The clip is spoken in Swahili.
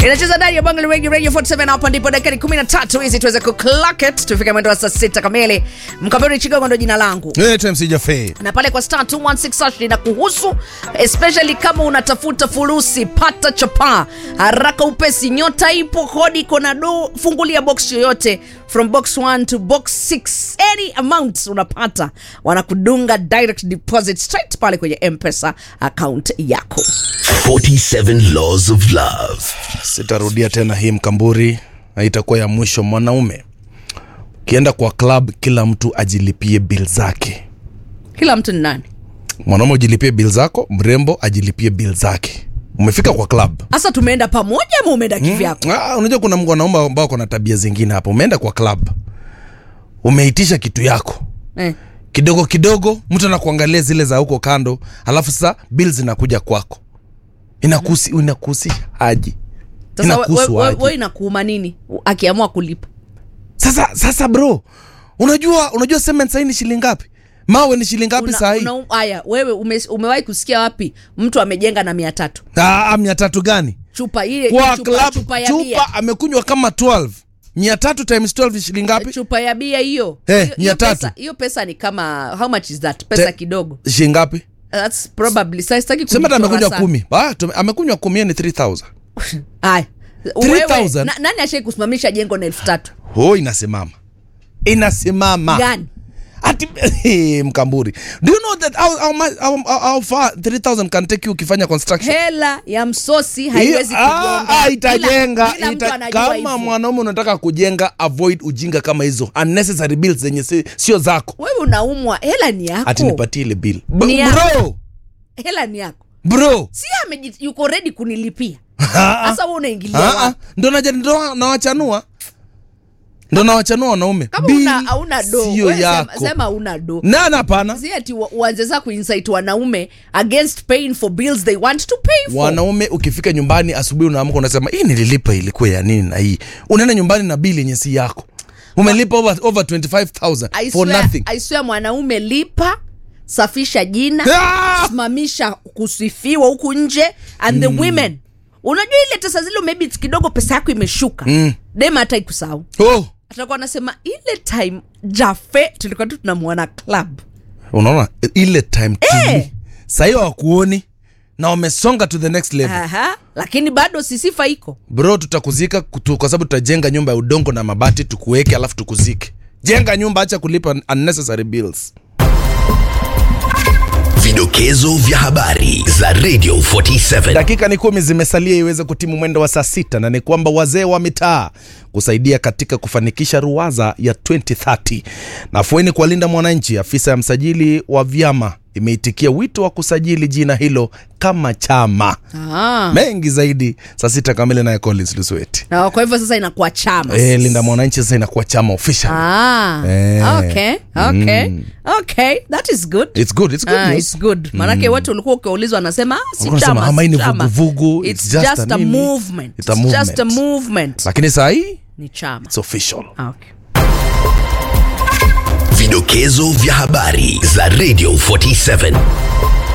inacheza ndani ya Bangali Radio Radio 47 hapa ndipo dakika ni 13 hizi tuweze ku clock it tufike mwendo wa saa 6 kamili. Mkabiri Chigogo ndo jina langu. Naitwa MC Jaffe. na pale kwa star 216 hash inakuhusu especially kama unatafuta furusi pata chapa haraka upesi nyota ipo kodi iko na do fungulia box yoyote from box 1 to box 6 any amount unapata wanakudunga direct deposit straight pale kwenye mpesa account yako 47 Laws of Love. Sitarudia tena hii mkamburi, na itakuwa ya mwisho. Mwanaume ukienda kwa club, kila mtu ajilipie bill zake. kila mtu ni nani Mwanaume ujilipie bill zako, mrembo ajilipie bill zake. Umefika kwa club hasa tumeenda pamoja ama umeenda kivyako Ah, unajua kuna wanaume ambao wako na tabia zingine hapa. Umeenda kwa club, umeitisha kitu yako eh. kidogo kidogo, mtu anakuangalia zile za huko kando, alafu sasa bill zinakuja kwako, inakusi inakuhusisha aje? sasa we- Inakuhusu we- we- aje? we inakuuma nini akiamua kulipa Sasa sasa bro, unajua unajua cement sahii ni shilingi ngapi? Mawe ni shilingi ngapi Una- sahii? una- haya wewe ume, umewahi kusikia wapi mtu amejenga na mia tatu Ah, mia tatu gani? chupa ile Kwa chupa, club chupa ya bia chupa amekunywa kama 12 mia tatu times 12 ni shilingi ngapi? chupa ya bia hiyo Eh, Hiyo- mia hiyo tatu. pesa- hiyo pesa ni kama how much is that pesa Te- kidogo Shilingi ngapi? that's probably sasa sitaki Sema hata kujichora amekunywa sana. kumi. Ah, tume- amekunywa kumi ni 3000. haya 3,000? Wewe, na, nani ashai kusimamisha jengo na elfu tatu Oh, inasimama. Inasimama. gani Ati hey, mkamburi. Do you know that how, how, much- how, how, how far 3000 can take you ukifanya construction? hela ya msosi haiwezi Hiyo- ah, kujenga ah, itajenga Kila- kila mtu ita, anajua kama hivyo. mwanaume unataka kujenga avoid ujinga kama hizo unnecessary bills zenye si- sio zako wewe unaumwa hela ni yako ati nipatie ile bill B- Ni yako. bro hela ni yako bro si ameji yuko ready kunilipia Ah, ah. sasa wewe unaingilia Ah, ah. wapi? ndo naja ndo nawachanua ndo nawachanua wanaume kama Bill una hauna do sio wewe sema, yako sema hauna do nana hapana si ati wa- uanze saa kuinsit wanaume against paying for bills they want to pay for wanaume ukifika nyumbani asubuhi unaamka unasema hii nililipa ilikuwa ya nini na hii unaenda nyumbani na bili yenye si yako umelipa over, over 25000 I for swear- nothing I swear mwanaume lipa safisha jina Ah! simamisha kusifiwa huku nje and the women unajua ile tesa zile maybe kidogo pesa yako imeshuka mm. dema hata ikusahau oh. atakuwa anasema ile time jafe tulikuwa tu tunamwona club unaona ile time Eh. tuli sahii wakuoni na wamesonga to the next level Aha, lakini bado sisifa iko bro tutakuzika kutu, kwa sababu tutajenga nyumba ya udongo na mabati tukuweke alafu tukuzike jenga nyumba acha kulipa unnecessary bills Vidokezo vya habari za Radio 47. dakika ni kumi zimesalia iweze kutimu mwendo wa saa sita na ni kwamba wazee wa mitaa kusaidia katika kufanikisha ruwaza ya 2030 nafueni kuwalinda mwananchi afisa ya msajili wa vyama imeitikia wito wa kusajili jina hilo kama chama ah. mengi zaidi saa sita kamili naye collins lusueti na kwa hivyo sasa inakuwa chama e, linda mwananchi sasa inakuwa chama official ah. Eh. okay okay okay that is good it's good it's good Ah, news. it's good maanake watu ulikuwa ukiulizwa anasema ah, si Walikuwa wanasema, chama, ama hii si ni chama. vuguvugu, It's it's just just a a nini? movement. It's a It's just a movement. movement lakini saa hii ni chama it's official Ah, okay. Vidokezo vya habari za Radio 47.